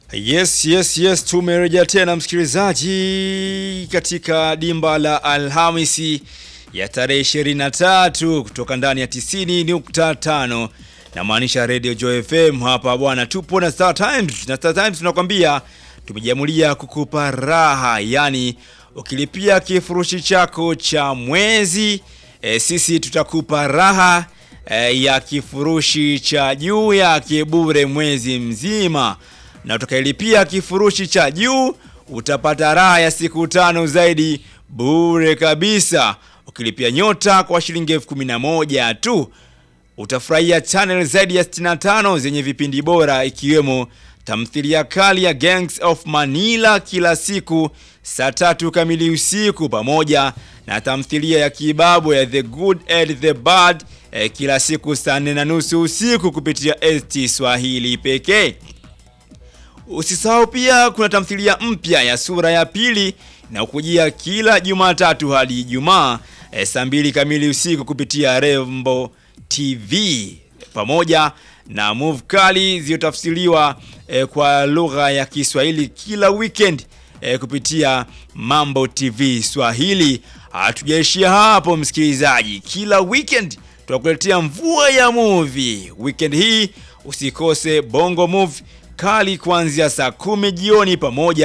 Yes, yes, yes, tumerejea tena msikilizaji katika dimba la Alhamisi ya tarehe 23 kutoka ndani ya 90.5 na maanisha Radio Joy FM hapa bwana, tupo na Star Times na Star Times tunakwambia tumejiamulia kukupa raha, yani ukilipia kifurushi chako cha mwezi e, sisi tutakupa raha e, ya kifurushi cha juu yake bure mwezi mzima na utakailipia kifurushi cha juu utapata raha ya siku tano zaidi bure kabisa. Ukilipia nyota kwa shilingi elfu kumi na moja tu utafurahia channel zaidi ya 65 zenye vipindi bora ikiwemo tamthilia kali ya Gangs of Manila kila siku saa tatu kamili usiku pamoja na tamthilia ya kibabu ya The Good and the Bad eh, kila siku saa nne na nusu usiku kupitia ST Swahili pekee. Usisahau pia kuna tamthilia mpya ya sura ya pili na kujia kila Jumatatu hadi Ijumaa e, saa mbili kamili usiku kupitia Rembo TV pamoja na move kali zilizotafsiriwa e, kwa lugha ya Kiswahili kila weekend e, kupitia Mambo TV Swahili. Hatujaishia hapo msikilizaji, kila weekend tunakuletea mvua ya movie. Weekend hii usikose Bongo Movie kali kuanzia saa kumi jioni pamoja